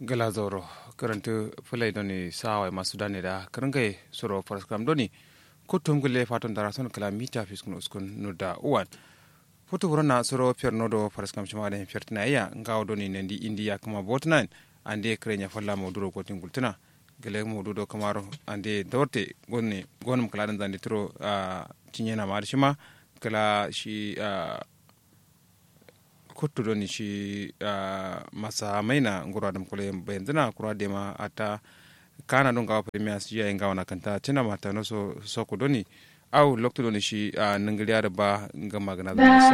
gala zoro karantu fulai doni sawa masu dane da karangai soro paraskram doni kutum gule faton dara son kala mita fiskun uskun nuda uwan futu burana soro pier nodo paraskram shima da fiertina iya ngawo doni nendi india kuma botnan ande krenya falla mo duro gotin gultuna gele mo dudo kamaro ande dorte gonni gonum kala dan zande tro a tinyena mar shima kala shi kuttuɗo ni ci masa maina nguro adam kule bendina kura dema ata kana ɗon gawa premier siya e gawana kanta tina mata no so soko doni aw loktuɗo ni ci nangiliyare ba ngam magana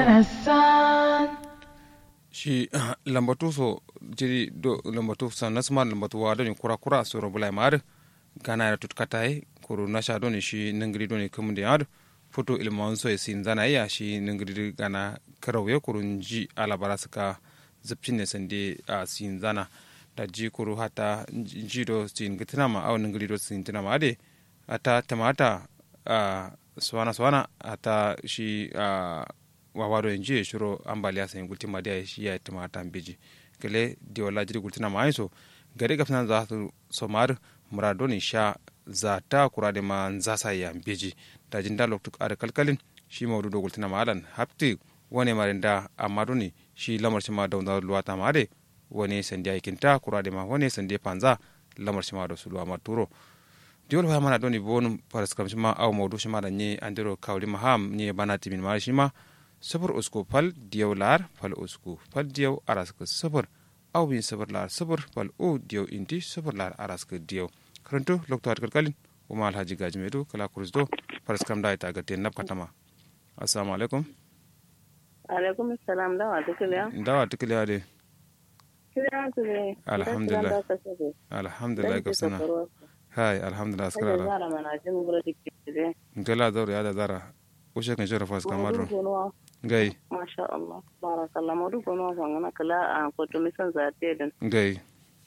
shi lambatu so jiri do lambatu sa nasma lambatu wa doni kura kura soro bulai mar gana ya tut katai kuru nasha doni shi nangili doni kamunde yar foto ilman so e sin zana iya shi nangili gana karau ya kurun ji alabara suka zubcin ne sande a sin zana da ji kuru hata ji do sin gitina ma au nangili do sin tina ma ade ata tamata a swana swana ata shi a wawado en ji shiro ambaliya sai gulti ma da shi ya tamata beji kele di wala jiri gultina ma aiso gari gafna za su somar muradoni sha za ta kurade ma nzasa ya beji da jinda loktuk ar kalkalin shi mawdudo gultina ma alan hapti wone marinda amma duni shi lamar ma da wanda luwa ta mare wone sandi aikinta kurade ma wone sandi panza lamar ma da su luwa ma turo diol ha mana doni bonum paras kam ma aw mawdu shima da ni andiro kawli ma ham ni bana timin ma shima sabur usku fal diyaw lar fal usku fal diyaw araska sabur aw bin sabur lar sabur fal o diyaw inti sabur lar araska diyaw karanto lokto hat kalkalin uma alhaji gajmedu kala kurusdo paras kam da ita gaten nab katama assalamu alaikum alaikum salam dawa tukiliya dawa tukiliya de kiliya tule alhamdulillah alhamdulillah ka sana hai alhamdulillah askara zara mana jin bura dikire ngela zaro ya da zara ushe kan shara fas kamar gai masha Allah barakallah madu kono fangana kala a koto misan zate din gai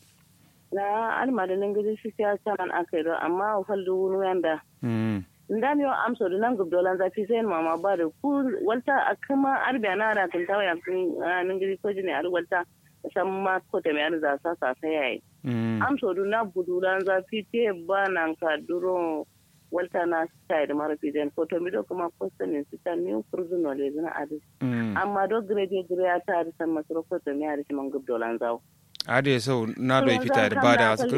na almadinin gidi shi ya caman akai do amma faldu wunu yanda ndam yo am so nan gub dolan zafi sai mama ba da ku walta akama arbiya na da kan tawa yakin nan gidi ko jini ar walta san ma ko te me arza sa sa sai yayi am so na budulan zafi te ba nan ka duro walta na sai da mara fijen ko to mi do kuma ko sanin su ta ni kurzuno le zina adi amma do grade grade ta da san masro ko to me ar shi man gub dolan zawo ade sau na do fita da bada su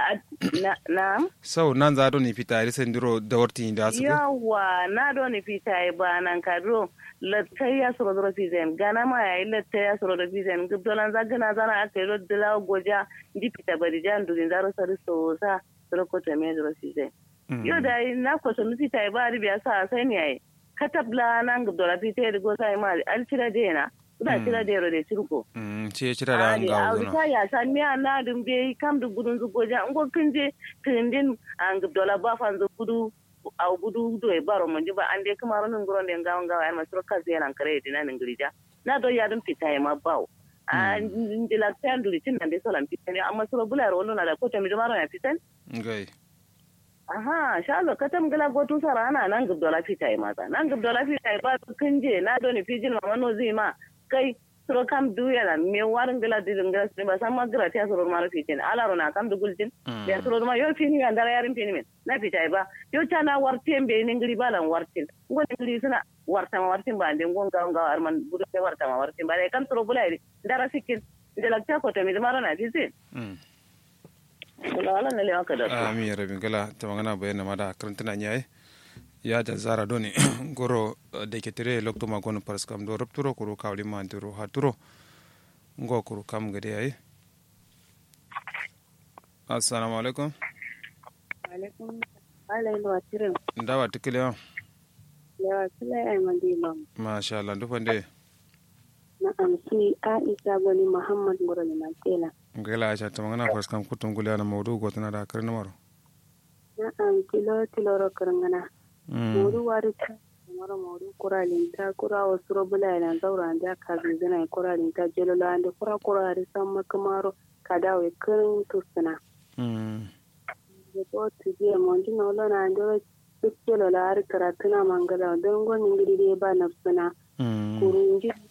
na sau nan za do ni fita da sen duro da warti da su yawa na do ni fita ba nan ka duro lattai ya soro duro fizen gana ma ya yi lattai ya soro da fizen gubdolan za gana zana aka yi dila goja ndi fita bari jan durin zaro sari sosa soro ko ta me duro fizen yo da na ko so mi fita ba ri biya sa sai ne ai katabla nan gubdola fita da go sai ma alcira dena ina cira da yaro da cirko. Ce cira da an gawo zuna. A ya san miya na dun be kam da gudun zu goja ngo kinje kindin an gubdola ba fan zu gudu a gudu do e baro mun ba an de kuma ronun guron den gawan gawa ai masro kaze yana kare dina nin grija. Na do ya dun fita ma bawo. A ndila tan duri tin nan de solan fitan amma soro bula ro na da ko ta mi do maro ya fitan. Ngai. aha shalo katam gala gotu sara ana nan gubdola fita ma ta nan gubdola fita ba kinje na do ni fijin ma no zima kai suro kam duya na me warin gila didin gila sini ba sama gira ta suro mara fitin ala ro na kam dugul tin ya suro ma yo fini ya ndara yarin fini men na fita ba yo chana wartin be ni ngiri balan wartin ngon ngiri suna warta ma wartin ba ndin gon gaw gaw arman budu te warta ma wartin ba kan suro bulai ndara sikin ndela ta ko to mi mara na fitin wala ne le aka da ami rabin gala ta magana bayana ma da karantana nyaye ya da zara doni goro da ke tire lokto ma gono paras kam do rupturo kuru kawli ma ndiro haturo ngo kuru kam gade yayi assalamu alaikum alaikum alai lo atire ndawa tikile ya sile ay mandilo masha Allah ndu fande na amsi aisha goni muhammad ngoro ni mantela ngela aisha ta magana paras kam kutum gule na mawdu gotana da karni maro na am tilo tilo ro karangana modu wari ta mara modu kuralin ta kura wasu robula na zaura da ka zina kuralin ta jelola ande kura kura ri samma kamaro kada we kirin tusuna da to tije mondi no lo na ande duk jelola har karatuna mangala don gonin gidi ba nafsuna kurunji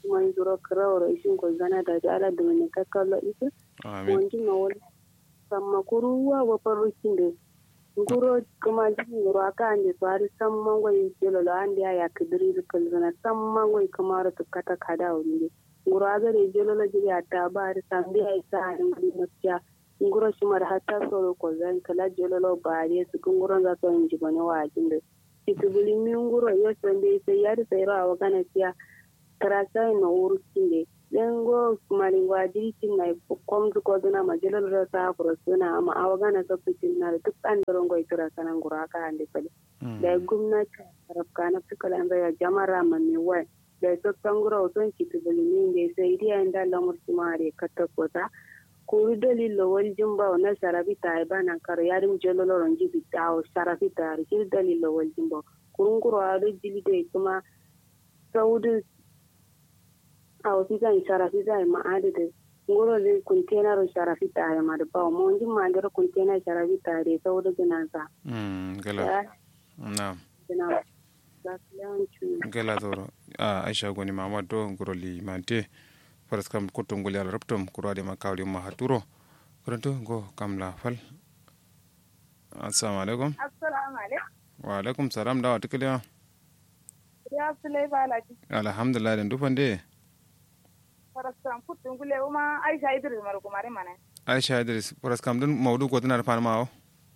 kuma in zuro kirawar ishin ko zana da da ala da wani kakkallo ita amin wani na wani samma kuru wa wa farrukin da nguro kuma jin nguro aka ande to ari samman goyi jelo lo ande ya kidiri kal zana samman goyi kamar to kata kada wani nguro aga de jelo lo jiri ata ba ari sambi ai sa ari nguri mutya nguro shimar hatta soro ko zan kala jelo lo ba ari su nguro za to inji bane wa jinde kitubuli mi nguro yo sonde sai yari sai ra wa kana tiya karasa no wuru kinde dengo malingo adiritin na komdu ko duna majalal rasa ko suna amma awagana to pitin na duk an dorongo itura kana ngura ka ande pale da gwamnati taraf kana tukala anda ya jamara manni wai da to tangura oton kitubuli mi nge sai dia inda lamur timare katta kota kuru dalilo wal jumba na sharabi ta ba nan kar yarim jololo ronji bitawo sharabi ta ri dalilo wal jumba kurun kuro ado jili de kuma saudu a wasu zan sharafi zai ma'adi da ngoro le container sharafi ta ya madu ba mo nji ma ndero container sharafi ta re saudu gina sa mm gala na gina za su yawanci gala zoro a aisha goni mamad do ngoroli mante faras kam kuttum ngol yalla raptum kurade ma kawli ma haturo koronto go kam la fal assalamu alaikum assalamu alaikum wa alaikum salam dawa tikile ya sulai balaji alhamdulillah den dufande farastan puttun gule uma aisha idris mar kumare mana aisha idris faras kam dun mawdu ko dinar fan mawo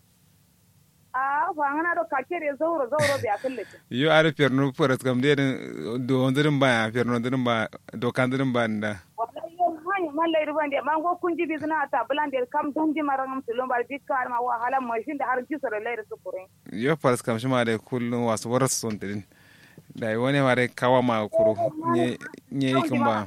a fa ngana do kakere zauro zauro bi akalle yo are perno faras kam de do ondirin ba perno ondirin ba do kandirin ba nda wallahi yo hani mallai ruban de man go kunji bi zina ta bulan de kam donji marangam tulum bar bikka ma wa hala mo shin da har jisoro leire su kurin yo faras kam shima de kullum wasu waras son tidin da wani mare kawa ma kuro nye nye ikin ba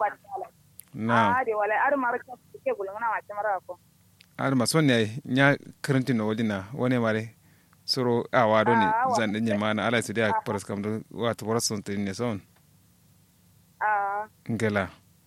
na a de wala ar mar ka ke gulun na ma tamara ko ar ma son ne nya karantin no wajina wani mare soro a wado ne Ah, wa- zan dinye mana ala su da faras kam do wato waras son tidin ne son a ngela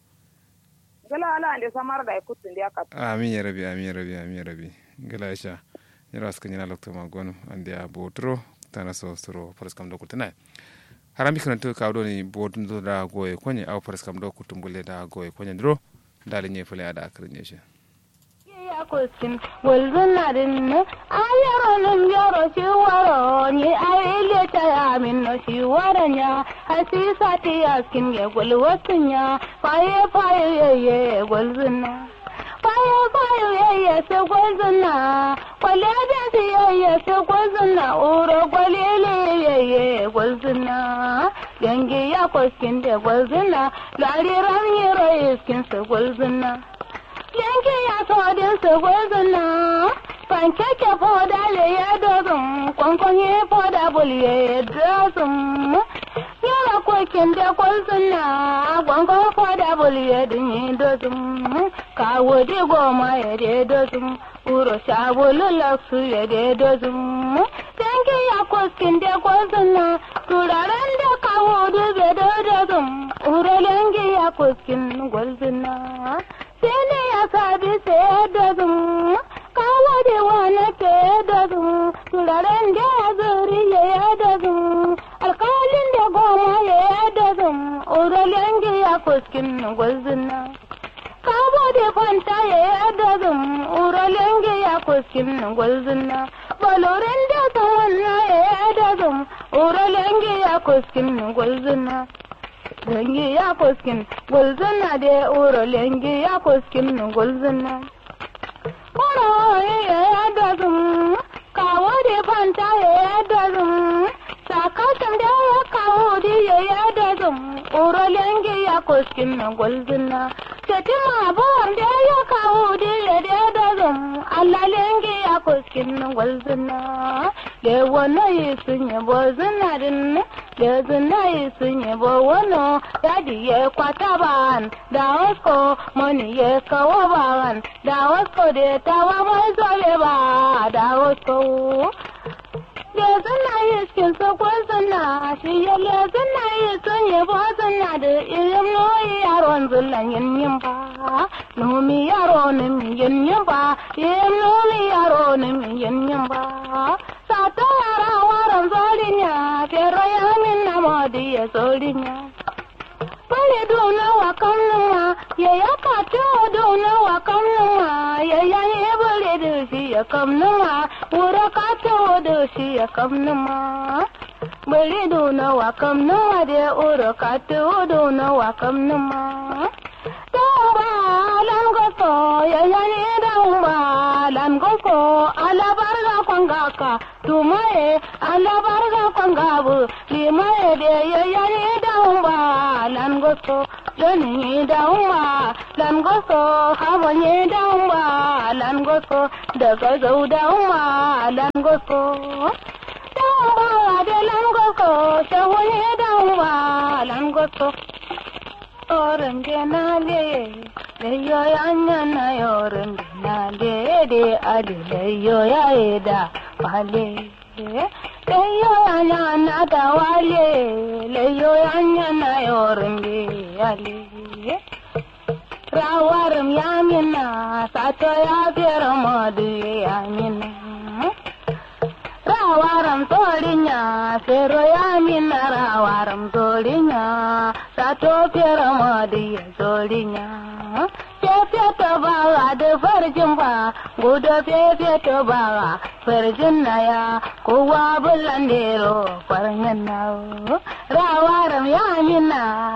gala ala ande samar da kutun dia ka amin ya rabi amin ya rabi amin ya rabi ngela isha yara suka nyina lokto ma gonu ande a botro tana so soro faras kam do kutina harami kana to kawdo ni bodun do da goye konye aw faras kam do kutumbule da goye konye dro dale nye fule ada akrinye shi ya kusin walzunarin ne ayaronin yaro shi waro ni aile ta ya min no shi waran ya hasisa ti yaskin ya gulwasin ya faye faye ye ye gwalzuna faye faye ye ye se gwalzuna kwale da si ye ye se gwalzuna uro gwalele ye ye gwalzuna yangi ya kusin da gwalzuna lariran yero iskin se gwalzuna yanke ya todin su gwazina pankeke foda le ya dozin kwankwanye foda bulye ya dozin yara kokin da gwazina kwankwan foda bulye din yi dozin kawo di goma ya de dozin uro sabulu laksu ya de dozin yanke ya kokin da gwazina turaren da kawo dube da dozin uro yanke ya kokin gwazina sene ya sabi sai da zum kawo da wani ke da zum turaren da ya zuri ya da zum alkalin da goma ya da zum uralen da ya kuskin gwazina kawo da fanta ya da zum uralen da ya kuskin gwazina balorin da tawanna ya da zum uralen da ya kuskin gwazina lengi ya kuskin gulzuna de uro lengi ya kuskin gulzuna uro ya dazum kawo de fanta ya dazum sakatan da ya kawo de ya dazum uro lengi ya kuskin gulzuna tetima bor da ya kawo de ya dazum Allah lengi ya kuskin gulzuna le wono yisunye bozuna din le zuna yisunye bo wono dadi ye kwata ban da wasko moni ye kawo ban da wasko de tawa mai zole ba da wasko le zuna yiskin so ko zuna shi ye le zuna yisunye bo zuna da irin noyi yaron zullan yin yin ba nomi yaro ne mi yin yin ba yin nomi yaro ne mi yin yin ba sata yara waran zolinya pero ya min na modi ya zolinya Bale dun kamnuma ya ya kato dona wa kamnuma ya ya ne bare da shi ya kamnuma wura kato da shi ya kamnuma bare dona wa kamnuma da ura kato dona wa kamnuma Damba lan goso ya ya ne damba lan goso ala barga kwangaka tumaye ala barga kwangabu limaye de ya ya ne damba lan goso doni damba lan goso haba ne damba lan goso daga zau damba lan goso damba da lan goso shawo ne damba lan goso orangenale leyo yanyana yorangenale de ade leyo yaeda wale leyo yanyana da wale leyo yanyana yorange ale rawaram yamina sato ya fera madu yamina rawaram torinya fero yamina rawaram torinya sato fera madu ya torinya fefe to bawa da farjin ba gudu fefe to bawa farjin na ya kowa bulan dero farjin na rawaram yamina